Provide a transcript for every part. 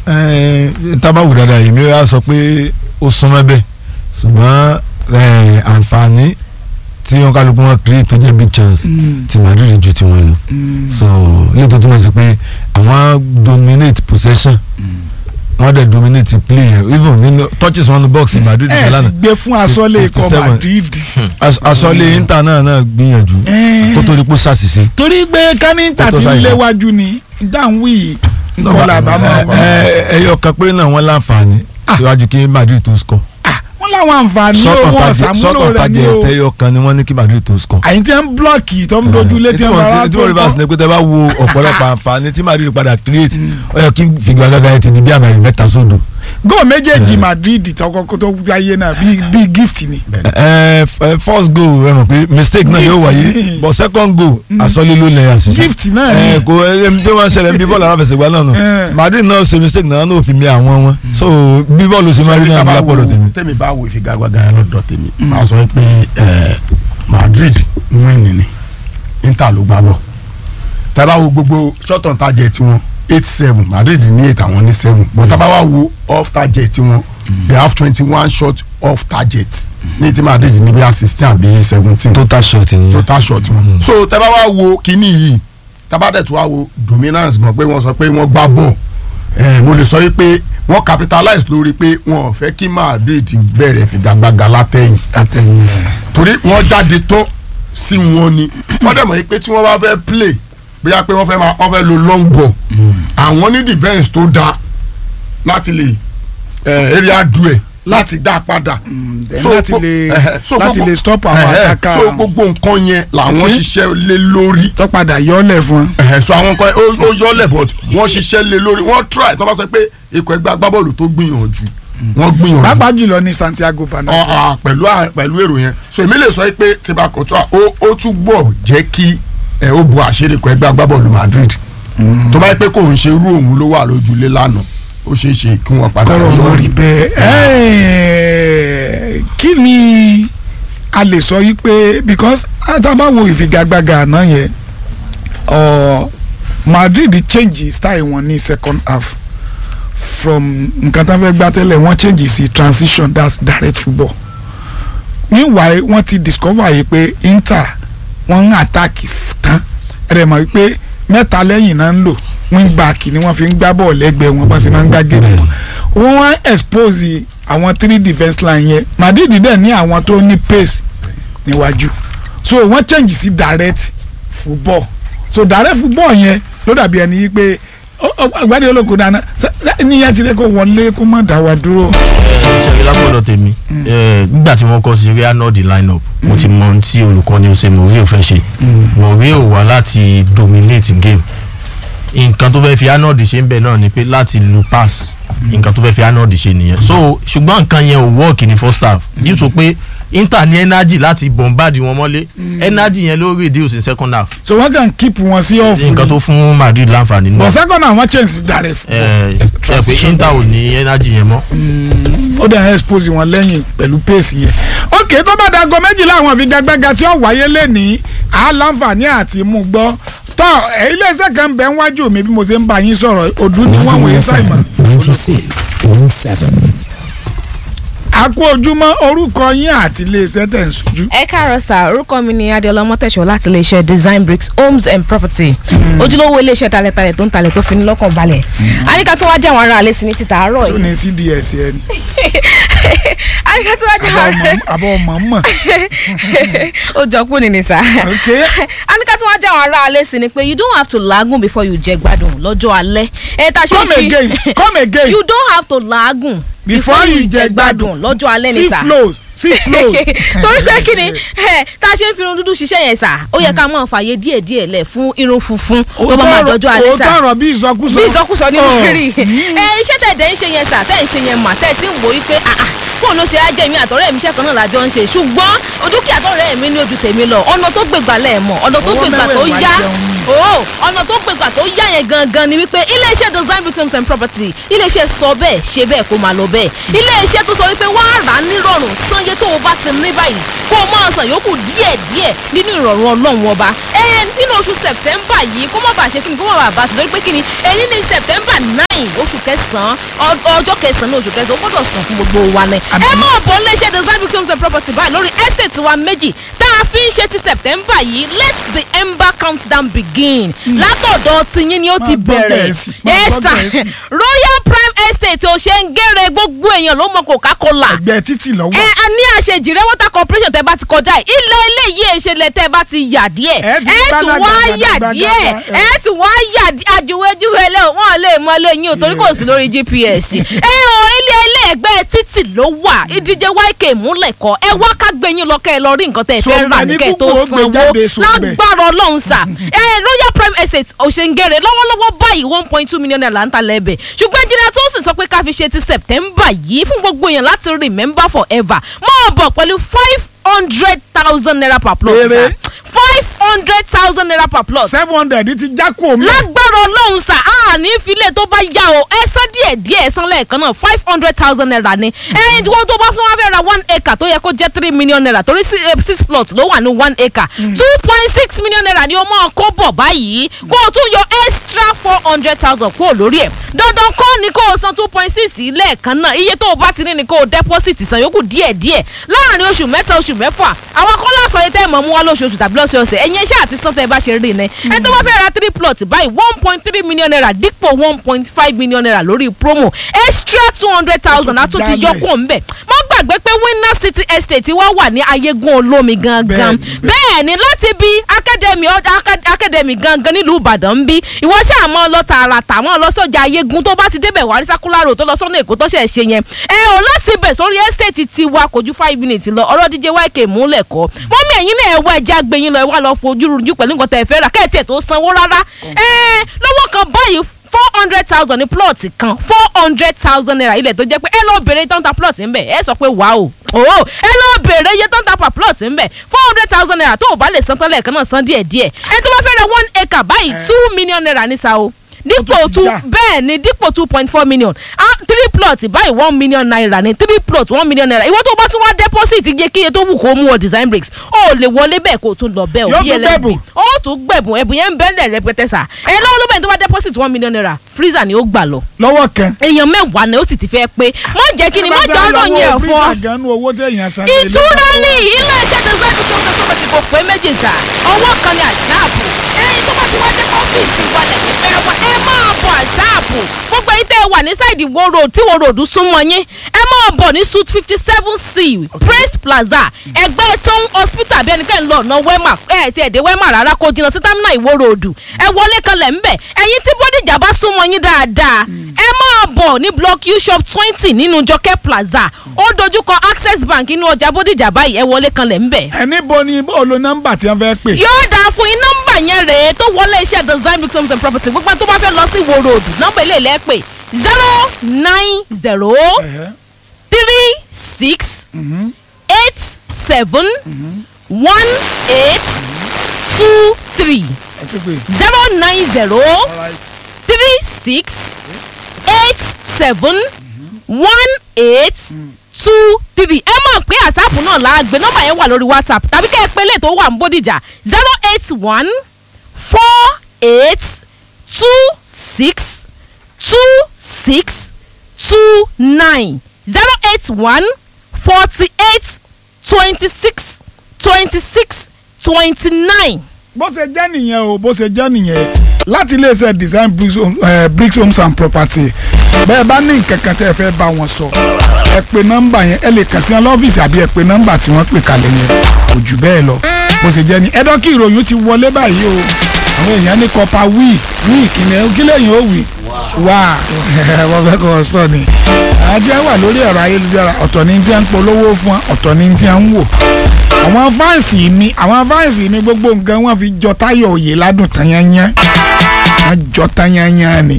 ẹ tábàwù dáadáa yìí mi wá sọ pé ó súnmọ́ bẹ́ẹ̀ ṣùgbọ́n ẹ, àǹfààní tí wọn kálukú wọn create tó jẹ́ big chance ti Madrid ju tiwọn lọ so ilé tó túmọ̀ sí pé àwọn dominate possession wọ́n dẹ̀ dominate play yẹn even nínú touches wọn ní box Madrid ẹ sì lánàá gbé fún asọ́lé ikọ̀ 57. Madrid. As- asọ́lé Inter náà náà gbìyànjú Eh. kó tó di pé ṣàṣìṣe. torí pé kánítà Ó tó ti ń sáyé. léwájú ni dáhùn wí nǹkan làbámọ̀ ẹ ẹ ẹyọ kan péré náà wọ́n láǹfààní síwájú kí Madrid tó score. wọ́n láwọn àǹfààní sọ́kàn owó tajẹ ọ̀sàmúlò sọ́kàn rẹ̀ tajẹ ni o ẹ̀tẹ́yọ kan ni wọ́n ní kí Madrid tó score. àyìn tí ń blọọkì tó ń dojú létí ẹ̀ ń bára tí wọ́n rí bá sinmi pé tẹ́ bá wo ọ̀pọ̀lọpọ̀ àǹfààní tí Madrid padà create ó yẹ kí figagbága yẹn ti di bí àmì mẹ́ta sódò. góò méjèèjì Madrid tọkọkọ tó wáyé náà bíi bíi gift ni. ẹ ẹ first goal ẹ mọ̀ pé mistake náà yóò Gift wáyé ni. but second goal asọ́lé ló lẹ̀ àṣìṣe. gift náà ẹ ni kò ẹ bí wọ́n ṣẹlẹ̀ bí bọ́ọ̀lù aláfẹsẹ̀gbá náà nù Eh. Madrid náà ṣe mistake náà náà ò fi mi àwọn wọn so bí bọ́ọ̀lù ṣe máa rí náà lápọ̀lọ̀ tèmi. tèmi bá wo ìfigagbága yẹn lọ́dọ̀ tèmi máa sọ pé ẹ, Madrid win ni Inter ló gbá bọ̀ tábà wo gbogbo short on target tiwọn eight seven Madrid ní eight àwọn ní seven but tábà wá wo off target tiwọn they have twenty one shot off target ní ti Madrid ní bí i sixteen àbí seventeen total shot nìyẹn. total shot wọn. so tábà wá wo kínní yìí tábà dẹ̀ tún wá wo dominance gan pé wọ́n sọ pé wọ́n gbá bọ̀ ẹ̀ mo lè sọ wípé wọ́n capitalize lórí pé wọ́n ò fẹ́ kí Madrid bẹ̀rẹ̀ figagbága látẹ̀yìn àtẹ̀yìn ẹ̀. torí wọ́n jáde tán sí wọn ni wọ́n dẹ̀ mọ̀ pé tí wọ́n bá fẹ́ play bóyá pé wọ́n fẹ́ máa wọ́n fẹ́ lo long ball àwọn ní defence tó dáa láti lè eh, area duel láti dá padà. then So, láti gbo- lè eh, so láti gbogbo- lè stop àwọn eh, eh, attacker so gbogbo nǹkan yẹn làwọn Okay. ṣiṣẹ́ lé lórí tó padà yọlẹ̀ fún ẹ̀hẹ̀ so àwọn kan ó ó yọlẹ̀ but wọ́n ṣiṣẹ́ lé lórí wọ́n try tó bá sọ pé ikọ̀ ẹgbẹ́ agbábọ́ọ̀lù tó gbìyànjú wọ́n gbìyànjú pàápàá jùlọ ní Santiago Bernabeu. Ọ- ọ, pẹ̀lú à- pẹ̀lú èrò yẹn so èmi lè sọ pé tìbà kòtò ó ó túbọ̀ jẹ́ kí ẹ ó bu àṣírí ikọ̀ ẹgbẹ́ agbábọ́ọ̀lù Madrid tó bá yẹ pé kò ń ṣe irú òun ló wà lójúlé lánàá ó ṣeé ṣe kí wọ́n padà kọ́rọ̀ wọn rí yọrí. bẹ́ẹ̀ ẹ́ẹ̀, kí ni a lè sọ yìí pé because àtàbà wo ìfigagbága àná yẹn ọ Madrid change style wọn ní second half from nǹkan tá a fẹ́ gbá tẹ́lẹ̀ wọ́n change sí transition that's direct football meanwhile wọ́n ti discover yìí pé Inter wọ́n ń attack f- tán ẹ̀rẹ̀ mọ̀ wípé mẹ́ta lẹ́yìn náà ń lò wing back ni wọ́n fi ń gbá bọ́ọ̀lù lẹ́gbẹ̀ẹ́ wọn bá ṣe máa ń gbá géèmù wọn wọ́n wá expose àwọn three defence line yẹn Madrid dẹ̀ ní àwọn tó ní pace níwájú so wọ́n change sí direct football so direct football yẹn ló dàbí ẹni yìí pé àgbàdo olóko dáná níyẹn ti rẹ kó wọlé kó má dá wa dúró. ṣe lápọ̀dọ̀ tèmi eh, nígbà tí wọ́n kọ́ sí real nord line up mo ti mọ ohun tí olùkọ́ni ọ̀sẹ̀ Mourinho fẹ́ ṣe Mourinho wá láti dominate game nǹkan tó fẹ́ fi arnold ṣe ń bẹ̀ náà ni pé láti lu pass nǹkan tó fẹ́ fi arnold ṣe nìyẹn so ṣùgbọ́n nǹkan yẹn ò work ní first half due to pé inter ní energy láti bombard wọn mọ́lé energy yẹn ló reduce in second half so wọ́n kàn keep wọn sí off nǹkan tó fún madrid láǹfààní but náà second half wọ́n change sí direct football. ẹ ẹ pé inter ò ní energy yẹn mọ́. ó dẹ̀ expose wọn lẹ́yìn pẹ̀lú pace yẹn. ok tó bá dago méjìlá àwọn ìfigagbága tí ó wáyé lẹ́nìí àlàǹfààní àti mú gbọ́ tọ́ ẹ̀, iléeṣẹ́ kan bẹ̀ ń wájú mi bí mo ṣe ń bá yín sọ̀rọ̀ òdú ni wọ́n wòye sáìmọ̀. ninety six point seven. a kú ojúmọ́ orúkọ yín àti iléeṣẹ́ tẹ̀ ń sojú. ẹ káàárọ̀ sà orúkọ mi ni adéọlá mọ́tẹ̀ṣọ́ láti iléeṣẹ́ design bricks homes and property ojúlówó iléeṣẹ́ talẹ̀talẹ̀ tó ń talẹ̀ tó fi ní lọ́kàn balẹ̀ àníkà tó wá jẹ́ àwọn ará alẹ́ sí ní títà àárọ̀ tó yìí ní cds yẹn ni àníkà tó wá jẹ́ àwọn ará àbọ̀ ọmọ mọ̀. ó jọ kú ni ni sà ok àníkà tó wá jẹ́ àwọn ará alẹ́ sí ni pé you don't have to làágùn before you jẹ gbádùn lọ́jọ́ alẹ́ ẹ ta ṣe come fi again come again you don't have to làágùn before you jẹ gbádùn lọ́jọ́ alẹ́ ni see sà flows see flows. torí pé kí ni ẹ, tá a ṣe ń fi irun dúdú ṣiṣẹ́ yẹn sà ó yẹ ká máa fààyè díẹ̀ díẹ̀ lẹ̀ fún irun funfun tó bá máa dọ́jọ́ alẹ́ sà òótọ́ ọ̀rọ̀ bí ìsọkúsọ. bí ìsọkúsọ nínú Oh. kiri ẹ iṣẹ́ tẹ̀ dẹ̀ ń ṣe yẹn sà tẹ̀ ń ṣe yẹn mà tẹ̀ tí ń wò ó pé àà fóònù ṣe á jẹ́ mi àtọ̀rẹ́ mi iṣẹ́ kan náà lájọ ń ṣe ṣùgbọ́n dúkìá tọ̀rẹ́ mi ní ojú tèmi lọ ọ̀nà tó gbègbà lẹ̀ mọ̀ ọ̀nà tó Owó gbègbà tó mẹ́wẹ̀ẹ̀wá yá jẹun ni. o ọ̀nà tó gbègbà tó yá yẹn gangan ni wípé iléeṣẹ́ design bricks and property iléeṣẹ́ sọ bẹ́ẹ̀ ṣe bẹ́ẹ̀ kó máa lọ bẹ́ẹ̀ iléeṣẹ́ tó sọ wípé wọ́n á rà á nírọ̀rùn sanye tó o bá ti ní báyìí kó o máa san yòókù díẹ̀díẹ̀ nínú ìrọ̀rùn ọlọ́run ọba ẹ nínú oṣù september yìí kó má bàa ṣe kíni kó má bàa bá a sọ lórí pé kíni ẹni ní september nine oṣù kẹsàn-án ọ- ọjọ́ kẹsàn-án oṣù kẹsàn-án ó gbọ́dọ̀ sàn fún gbogbo wa ni. Àmín. ẹ máa bọ̀ níléeṣẹ́ design bricks homes and property báyìí lórí estate wa méjì tá a fi ń ṣe ti september yìí let the ember countdown begin látọ̀dọ̀ tiyín ni ó ti Máa gbọ́ bẹ̀rẹ̀ Gẹ̀ẹ́sì, máa ẹ gbọ́ sà Gẹ̀ẹ́sì. royal prime estate ò ṣe ń gẹ́rẹ́ gbogbo èèyàn ló mọ coca-cola ẹgbẹ́ títì lọ́wọ́ ẹ a ní àṣejìrẹ water corporation tẹ bá ti kọjá yìí ilé eléyìí ìṣẹ̀lẹ̀ tẹ bá ti yà díẹ̀ Ẹ ti ẹ tún wá gbàgàdà, yà gbàgàdà, díẹ̀ ẹ. ẹ tún wá yà díẹ̀ àjùwéjúwe lé wọn lè mọ lẹ́yìn o torí kò sí lórí gps ẹ o ilé ẹlẹ́gbẹ́ títì ló wà ìdíje yk múlẹ̀ kọ́ ẹ wá ká gbẹ̀yìn lọ kẹ́ ẹ lọ rí nǹkan tẹ́ ẹ fẹ́ Sọ̀rọ̀ rà ní ní kẹ́ ẹ tó kúkú ó gbé sanwó jáde sóbẹ̀. lágbára ọlọ́run sà ẹ royal prime estate òṣèǹgẹ̀rẹ̀ lọ́wọ́lọ́wọ́ báyìí one point two million naira ń ta lẹ́bẹ̀ ṣùgbọ́n engineer tó sì sọ pé ká fi ṣe ti september yìí fún gbogbo èèyàn láti remember forever máa bọ̀ pẹ̀lú five hundred thousand naira per plot Péré. sà five hundred thousand naira per plot seven hundred ti já kó mi. lágbára ọlọ́run sà á ní ìfilẹ̀ tó bá yá o ẹ san díẹ̀ díẹ̀ ẹ san lẹ́ẹ̀kan náà five hundred thousand naira ni ẹyin tí wọ́n tó bá fún wa fẹ́ ra one acre tó yẹ kó jẹ́ three million naira torí si- eh, six plot ló wà ní one acre two point six million naira ni o máa kó bọ̀ báyìí kó o tún yọ extra four hundred thousand kúrò lórí ẹ̀ dandan kọ́ ni kó o san two point six lẹ́ẹ̀kan náà iye tó o bá ti ní ni kó o deposit san yòókù díẹ̀ díẹ̀ láàrin oṣù mẹ́ta oṣù mẹ́fà àwọn kọ́lá sọ yìí tẹ́ ẹ̀ mọ̀ mú wá lóṣooṣù tàbí lọ́sọ̀ọ̀sẹ̀ ẹ̀yin iṣẹ́ àti sọ́tẹ̀ ẹ bá ṣe rí ni ẹni tó bá fẹ́ ra three plot báyìí one point three million naira dípò one point five million naira lórí promo extra two hundred thousand Ó tún ti àtúntì dálẹ̀. yọkùn ńbẹ̀ mọ́ gbàgbé pé winner city estate wá wà ní ayégun olómi gangan Bẹ́ẹ̀ni, bẹ́ẹ̀ ni láti bí academy ọjà acad- academy gangan nílùú ìbàdàn ń bí ìwọ ṣáà mọ́ lọ tààràtà mọ́ lọ sọ́jà ayégun tó bá ti débẹ̀ wà ní sákúlárò tó lọ sọ́nà èkó tó ṣẹ̀ ṣe yẹn ẹ ò láti bẹ̀ sórí estate tiwa kò ju five minutes lọ ọ̀rọ̀ díje yk múlẹ̀ kọ́ mọ́mí ẹ̀yin náà ẹ wá ẹja gbẹ̀yìn lọ ẹ wá lọ fojú rújú pẹ̀lú nǹkan tẹ̀ fẹ́ rà kẹ́ẹ̀tì ẹ̀ tó sanwó rárá ẹ lọ́wọ́ kan báyìí four hundred thousand ní plot kan four hundred thousand naira ilẹ̀ tó jẹ́ pé ẹ lọ́ọ́ bèrè tán ta plot ń bẹ̀ ẹ sọ pé wàá o òwò ẹ lọ́ọ́ bèrè iye tán ta per plot ń bẹ̀ four hundred thousand naira tó o bá lè san tán lẹ́ẹ̀kan náà san díẹ̀ díẹ̀ ẹ tó bá fẹ́ ra one acre báyìí two million naira ní sa o dípò tún ti two já. bẹ́ẹ̀ ni dípò two point four million ah three plot báyìí one million naira ni three plot one million naira ìwọ tó bá tún wá deposit iye kíye tó wù kó mú ọ design bricks ó lè wọlé bẹ́ẹ̀ kó o tún lọ bẹ́ẹ̀ Yóò o bí tún ẹlẹ́bi gbẹ̀bùn. ó tún gbẹ̀bùn ẹ̀bùn yẹn ń bẹ́ẹ̀ rẹpẹtẹ sà ẹ lọ́wọ́ ló bẹ́ẹ̀ tó bá deposit one million naira freezer ni ó gbà lọ lọ́wọ́ kan. èèyàn mẹ́wàá ni ó sì ti fẹ́ pé má jẹ́ kí ni má jọ ọ̀rọ̀ yẹn fọ́ fún. gan-an owó téèyàn san. ìtura ní iléeṣẹ́ design tó tó tó ti kò pé méjì sà ọwọ́ kan ní àṣàbù ẹyin tó bá ti wá dé ọ́fíìsì wa lẹ́yìn fẹ́ wa ẹ máa bọ̀ àṣàbù gbogbo yìí tẹ́ ẹ wà ní sáìdì wo road tí wo road súnmọ́ yín ẹ máa bọ̀ ní suit fifty seven c praise plaza ẹgbẹ́ town hospital bí ẹnikẹ́ni lọ ọ̀nà wema ẹ ti ẹ̀dẹ̀ wema rárá kó jìnnà sí terminal ìwó road ẹ wọlé kanlẹ̀ ńbẹ̀ ẹ̀yin tí bódìjà bá súnmọ́ yín dáadáa ẹ máa bọ̀ ní block u shop twenty nínú jọkẹ́ plaza ó dojúkọ access bank inú ọjà bódìjà báyìí ẹ wọlé kanlẹ̀ ńbẹ̀ ẹni bo ni bó lo nọ́mbà tí wọ́n fẹ́ pè. yóò dáa fún yín nọ́mbà yẹn rèé tó wọlé iṣẹ́ design bricks homes and property gbogbo ẹni tó bá fẹ́ lọ sí wo road nọ́mbà ilé ilẹ̀ pè zero nine zero Ẹ̀hẹ́. three six eight seven one eight two three ẹ ti pè. zero nine zero Alright. three six eight seven one eight two three ẹ mọ̀ pé àsáàpù náà la gbé nọ́mbà yẹn wà lórí whatsapp tàbí kẹ́ ẹ pé lè tó wà ní bódìjà zero eight one four eight two six two six two nine zero eight one forty eight twenty six twenty six twenty nine. bó ṣe jẹ́ nìyẹn o bó ṣe jẹ́ nìyẹn láti iléeṣẹ́ design bricks, home- eh, bricks homes and property bẹ́ẹ̀ bá ní nǹkan kan tẹ́ ẹ fẹ́ bá wọn sọ ẹ pe nọ́mbà yẹn ẹ lè kàn sí wọn lọ́fíìsì àbí ẹ pe nọ́mbà tí wọ́n pè kalẹ̀ yẹn kò jù bẹ́ẹ̀ lọ bó ṣe jẹ́ ni ẹ̀dọ́ kí ìròyìn ti wọlé báyìí o àwọn èèyàn ní kọpa wíì wíì kìnìún kí lẹ́yìn ó wì wá wọ́n fẹ́ kọ́ ọ sọ ni àwọn tí wọ́n wà lórí ẹ̀rọ ayélujára ọ̀tọ̀ ni tí wọ́n ń polówó fún wa ọ̀tọ̀ ni tí wọ́n ń wò àwọn fáǹsì mi àwọn fáǹsì mi gbogbo nǹkan wọn fi jọ táyọ̀ òye ládùn tanyanya wọn jọ tanyanya ni.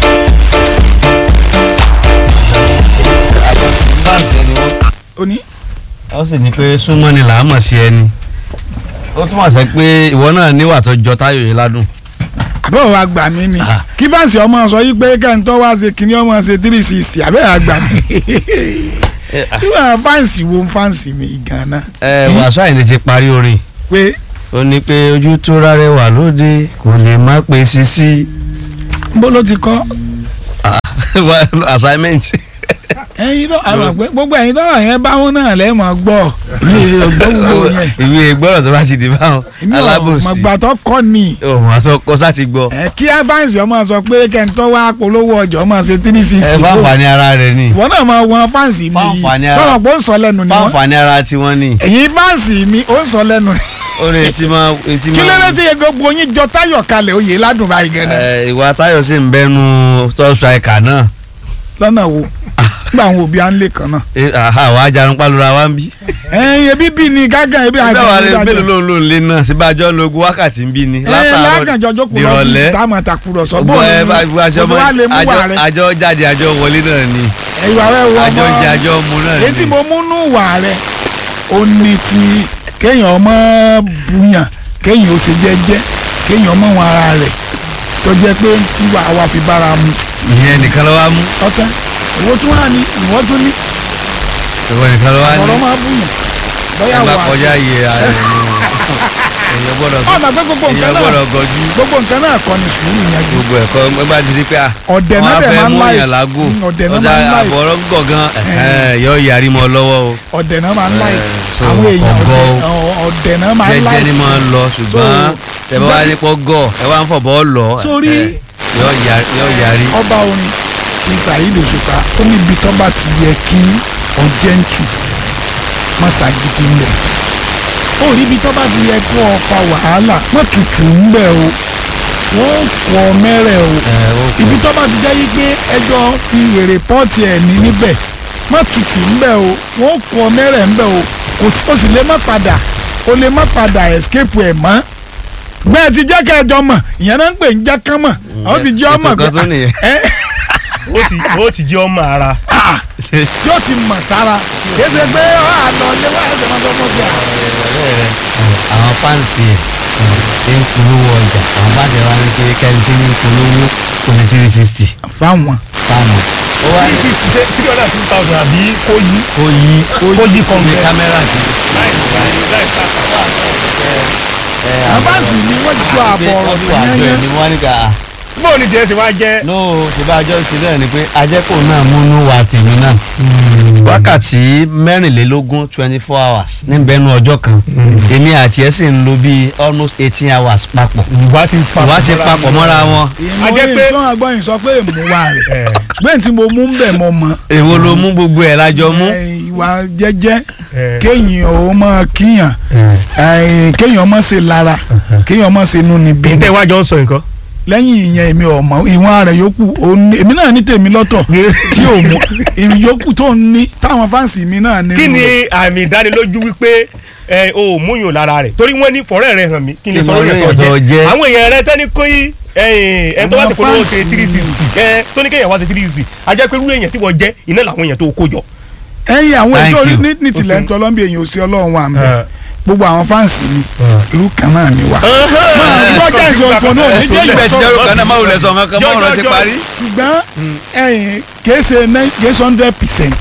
báǹsì ẹni wọn. ó ní ó sì ní pé súnmọ́ ni làá mọ̀ sí ẹni. ó túmọ̀ sí pé ìwọ náà níwà tó jọ táyọ̀ yìí ládùn. àbẹ̀wò wa gbà mí ni Ah. kí fáǹsì ọmọ sọ yí pé kẹ́ńtọ́ wá ṣe kíní ọmọ ṣe three sixty àbẹ̀wò wa gbà mí. ìwà fáǹsì wo fáǹsì mi gan-an ẹ wàásù àyìnlẹ̀ ti parí orin pé ó ní pé ojú tó rárẹwà lóde kò lè má pe sisi. bó ló ti kọ́ assignment. ẹyin tó àwọn àgbẹ̀ gbogbo ẹyin tó yẹn báwọn náà lẹ́ẹ̀ máa gbọ́ mi ò gbọ́ gbogbo yẹn ìwé gbọ́dọ̀ tó bá ti di báwọn èmi ò alábòsí mọ̀gbà tó kọ́ ni òun àṣọ kọ́sá ti gbọ́ ẹ kí evans ọmọ sọ pé kẹ́ńtọ́ wá polówó ọjọ́ máa ṣe three sixty ẹ bá fani ara rẹ ni ìwọ náà máa wọn fáǹsì mi yìí Fáǹfààní ara- sọ̀rọ̀ pé ó ń sọ lẹ́nu ni bá wọ́n fani ara tiwọn ni ẹ̀yin fáǹsì mi ó ń sọ lẹ́nu ni ó lè ti máa ti kí ló dé máa tí gbogbo yín jọ táyọ̀ kalẹ̀ oyè ládùn báyìí gẹ́gẹ́ ẹ, ìwà Táyọ̀ sì ń bẹnu top striker náà lọ́nà wo nígbà àwọn òbí à ń lè kàn náà Ẹ, àhà wàá jarun pálura wa ń bí. ẹ̀yin ebi bí ni gágàn ebi àti bẹ́ẹ̀ wà lè ìdájọ́. mélòó ló ń lò lé náà síbájọ́ lo ogún wákàtí ń bí ni ẹ látàárọ̀ lágànjọ jókòó dìrọ̀lẹ́ lọ́fíìsì táwọn àtàkùrọ̀sọ gbọ́ bọ́ọ̀lù ẹ bá ni bá aṣọ kò sí wá lè mú wà àjọ rẹ àjọ jáde àjọ wọlé náà ni ìwà rẹ wọ àjọ ọmọ jẹ àjọ mu náà èyí tí ni. mo mú nú wà rẹ ó ní ti kéèyàn ọmọ bùyàn kéèyàn ó ṣe jẹ́jẹ́ kéèyàn ọmọ wọn ara rẹ̀ tó jẹ́ pé tí wà wá fi bára mu ìyẹn nìkan ló wá mú ọ̀tá ìwọ tún wà ní ìwọ tún ní ìwọ nìkan ló wá ní ọ̀rọ̀ máa bùyàn bóyá ẹ bá wà kọjá iye ààrẹ ni èèyàn gbọ́dọ̀ ọ̀nà pé gbogbo nǹkan èèyàn náà gbọ́dọ̀ gọjú gbogbo nǹkan náà kọ́ ni sùúrù yẹn ju gbogbo ẹ̀kọ́ ẹgbẹ́ àti rí pé à ọ̀dẹ̀ wọ́n náà á dẹ̀ fẹ́ máa ń mú láì yàn lágò ọ̀dẹ̀ náà ọjà máa ń láì àbọ̀rọ̀ gọ̀gán yọ yàrí mọ́ lọ́wọ́ o ọ̀dẹ̀ náà máa ń láì Eh, so, àwọn èèyàn ọ̀gọ́ ọ̀dẹ̀- ọ̀- ọ̀dẹ̀ náà máa ń láì jẹ́jẹ́ ni máa ń lọ ṣùgbọ́n ẹ bá wá ní pọ́ gọ̀ ẹ wá ń fọ̀bọ́ lọ Sórí- ẹ, yọ yà- yọ yàrí. ọba orin ní Saheed Òṣùpá ó ní ibi tó bá ti yẹ kí ọjẹ́ntù má ṣàgídí ń bẹ̀ ó rí ibi tó bá ti yẹ kó o fa wàhálà má tutù ń bẹ̀ o wọ́n kọ́ mẹ́rẹ̀ o ẹ, ó kọ. ibi tó bá ti jẹ́ pé ẹjọ́ fi wèrè pọ́ọ̀tì ẹ̀ ní níbẹ̀ má tutù ń bẹ̀ o wọ́n kọ́ mẹ́rẹ̀ ń bẹ̀ o kò sí o sì lè má padà o lè má padà escape ẹ̀ mọ́ bẹ́ẹ̀ ti jẹ́ kẹjọ mọ̀ ìyẹn náà ń pè ń jẹ́ kán mọ̀ àwọn ti jẹ́ ọmọ ètò kan tó nìyẹn. ẹ ó ti ó ti jẹ́ ọmọ ara tí ó ti mọ̀ sára kì í ṣe pé ọ àná ilé wa ẹsẹ̀ máa tọ́ mọ́ bí i. àwọn fáǹsì ẹ̀ ṣe ń polówó ọjà àwọn fáǹsì ẹ̀ wá ní pé kẹ́ni tí ń polówó kò ní three sixty fáwọn fáàmù. ó wá ní three sixty three hundred and fifty thousand àbí kó yí kó yí kó yí ní kọ̀ǹgẹ̀ kámẹ́rà sí. láì láì láì ká àbáǹsì ni wọ́n jọ àbọ̀ ọ̀rọ̀ wọ́n fi wà jọ ẹ̀ yẹn ní wọ́n ní ká bóun ni tiẹ̀ ṣe wá jẹ́ no ṣùgbọ́n àjọ ṣe bẹ́ẹ̀ ni pé ajẹ́kọ̀ náà múnú wa tèmi náà wákàtí mẹ́rìnlélógún twenty four hours níbẹ̀nu ọjọ́ kan èmi àti ẹ̀ sì ń lo bíi almost eighteen hours papọ̀ ìwà ti papọ̀ ìwà ti papọ̀ mọ́ra wọn ìmọ̀ A jẹ́ yìí pé- sọ àgbọ̀yìn sọ pé ìmúwa rẹ̀ ẹ̀ ṣùgbọ́n tí mo mú ń bẹ̀ mọ́ mọ́ èwo ló mú gbogbo ẹ̀ lájọ mú ẹ, ìwà jẹ́jẹ́ ẹ̀ kéèyàn ò mọ kíyàn ẹ, kéèyàn mọ̀ ṣe lára kéèyàn mọ̀ ṣe inú níbí bí n tẹ́ wájọ ń sọ nǹkan lẹ́yìn ìyẹn èmi ọ̀mọ́ ìwọ̀n rẹ̀ yòókù òun- èmi náà ní tèmi lọ́tọ̀ tí ò mú ìyókù tó ń ní táwọn fáǹsì mi náà ní. kí ni àmì ìdánilójú wípé ẹ o ò múyàn lára rẹ̀ torí wọ́n ní fọ̀rẹ́ rẹ̀ hàn mí kí n lè Kí sọ mo lórí rí ẹ̀tọ́ ẹ̀tọ́ jẹ́ jẹ́. àwọn èèyàn rẹ tẹ́ni kó yí ẹ tó wá sí Àwọn polówó fans ṣe three sixty ẹ tó ní kéèyàn wá ṣe three sixty a jẹ́ pé irú èèyàn tí wọ́n jẹ́ iná làwọn èèyàn tó kó jọ. ẹ̀yin àwọn Thank èso you. ní ní tilẹ̀ ń tọ́lọ́ bí èyàn ò sí ọlọ́run wa mẹ́ Ẹ. gbogbo àwọn fáǹsì mi irú kan náà ni wà. gbọ́ jẹ́ ìṣòro kan náà ní jẹ́ ibẹ̀ ti jẹ́rù ìṣòro kan náà má wulẹ̀ sọ nǹkan kan mọ́ ọ̀rọ̀ ti parí. ṣùgbọ́n ẹ̀yin kìí ṣe nine- kìí ṣe hundred percent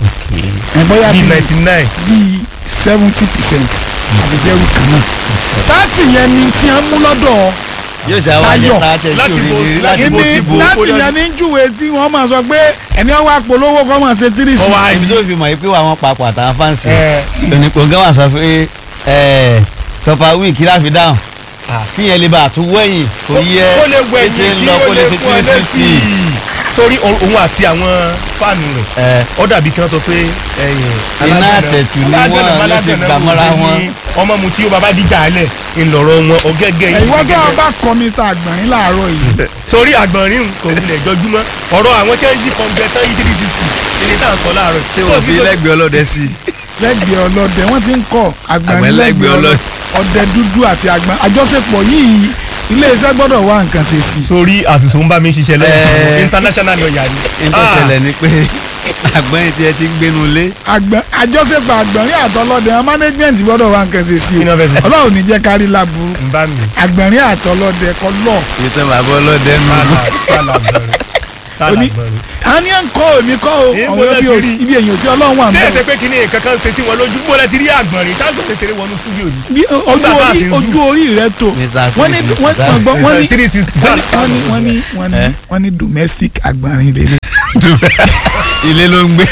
ẹ̀ bóyá bíi bíi ninety nine bíi seventy percent àbíjẹ́rù kan náà. táàtì yẹn ni tí wọ́n mú lọ́dọ̀ yóò ṣe àwọn àjẹ Táyọ̀. sáà Láti tí bo- ò ní láti láti bo bó ìní síbo. táàtì yẹn ní júwe tí wọ́n máa sọ pé ẹni ọwọ́ àpolówó kọ́ máa ṣe three Ọwọ́ sixty. ibi tó fi mọ̀ yìí pé àwọn papọ̀ àtàwọn fáǹsì ẹ onípòǹgá wà sọ pé ẹ tọpa wíìkì láfi dáhùn kí yẹn lè bá àtúwẹ̀yìn kò yẹ kó lè wẹ̀ ètè yìí ń kí lọ ó kó lè lè ṣe fún ẹ three sixty. lẹ́sìn sórí o- òun àti àwọn fáànù rẹ̀ ẹ ó dàbí kí wọ́n sọ pé ẹ̀yìn Iná àtẹ̀tù ni wọ́n ló ti gbà mọ́ra wọn. ọmọ mu tí ó bàbá díjà alẹ̀ ńlọrọ̀ wọn ọ̀gẹ́gẹ́ yìí ìwọ tó o bá kọ Mr. Àgbọ̀nrín láàárọ̀ yìí sórí àgbọ̀nrín kò wulẹ̀ jọjúmọ́ ọ̀rọ̀ àwọn tí wọ́n ń jí kọ̀ǹgẹ̀ tán yìí three sixty ilé tá à ń sọ láàárọ̀ ṣé wọ́n fi lẹ́gbẹ̀ẹ́ ọlọ́dẹ sí i. lẹ́gbẹ̀ẹ́ ọlọ́dẹ wọ́n ti ń kọ́ Àgbọ̀nrín Àgbọ̀nrín lẹ́gbẹ̀ẹ́ lẹ́gbẹ̀ẹ́ ọlọ́dẹ ọdẹ dúdú àti àgbọ̀n àjọṣepọ̀ yìí iléeṣẹ́ gbọ́dọ̀ wá nǹkan ṣe sí i. sórí àṣìṣò ń bá mi ṣiṣẹ́ lẹ́yìn Ẹ. international lawyer ni ní tó ṣẹlẹ̀ ni pé àgbẹ̀yìn tí ẹ ti ń gbénu lé Àgbọ̀n- àjọṣepọ̀ Àgbọ̀nrín àtọlọ́dẹ àwọn management gbọ́dọ̀ wá nǹkan ṣe sí i Kí ni wọ́n fẹ́ ṣe? Ọlọ́run ní jẹ́ kárí láburú ń bá mi Àgbọ̀nrín àtọlọ́dẹ kọ́ lọ́ọ̀ iye tó bàbá ọlọ́dẹ nù. tálà àgbọ̀nrín tálà Oní- àgbọ̀nrín. a ní à ń kọ́ èmi kọ́ o Èyí ọ̀rọ̀ gbọ́dọ̀ ibi ti òsì- rí. ibi èyàn sí Ọlọ́run wà ṣé mọ́ ẹsẹ pé kí ni nǹkan kan ṣe sí wọn lójú bó lẹ ti rí àgbọ̀nrín tágbọ̀n ṣe wọnú studio ni. bí ojú Nígbà tá a orí sì ń ojú dù. orí rẹ tó Mr. wọ́n ní wọ́n Three wọ́n gbọ́ wọ́n ní three sixty wọ́n ní wọ́n ní wọ́n ní wọ́n ní Eh? wọ́n ní domestic Àgbọ̀nrín lélẹ̀ ilé ló ń gbé.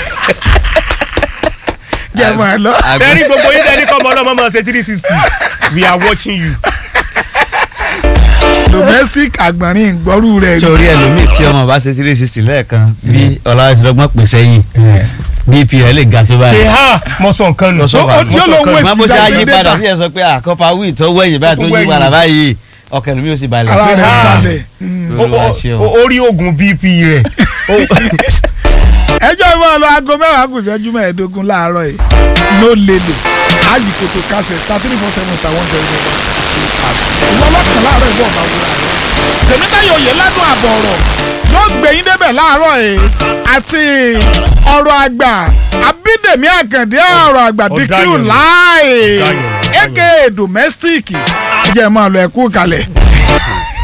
jẹ́ máa lọ. sẹ́ni gbogbo yín lẹ́ni kọ́ ọmọ ọlọ́mọ máa ṣe three sixty we are watching you. domestic àgbọ̀nrín ìgbọ́rú rẹ̀ sórí ẹlòmíì tí ọmọ bá ṣe three sixty lẹ́ẹ̀kan bí ọlọ́dúnrún pè sẹ́yìn bp rẹ̀ lè ga tó ẹ báyìí. ha mo sọ nǹkan nù. Mo sọ Ó- ó- Mo yóò sọ lọ nǹkan wé nù. má bó ṣe Sì, á yí dàgbé padà data. sí ẹ sọ pé àkọ́pá wíì tó wẹ̀yìn báyìí tó Tó yí wẹ̀yìn. padà báyìí ọkàn ẹlòmíì ó sì balẹ̀. ara rẹ̀ Ah. balẹ̀. O- Olúwa o- ṣeun. o- orí oògùn bp rẹ̀. O- ẹjọ́ ìmọ̀ lọ aago mẹ́wàá kù sẹ́jú mẹ́ẹ̀ẹ́dógún láàárọ̀ yìí ló lélẹ̀ ájì kòtò kásẹ̀ star three four seven star one zero zero two hash ìwọ lọ́kàn láàárọ̀ ìwọ ọ̀bá wúrà rẹ̀ tèmítayọ̀ òye ládùn àbọ̀ ọ̀rọ̀ yóò gbẹ̀yìn débẹ̀ láàárọ̀ yìí àti ọ̀rọ̀ àgbà abídèmí àkàndé ọ̀rọ̀ àgbà Ọ̀daràn díkìrù ni. láì Ọ̀daràn, ọ̀daràn. aka domestic ẹ jẹ́ máa lọ ẹ̀kú kalẹ̀.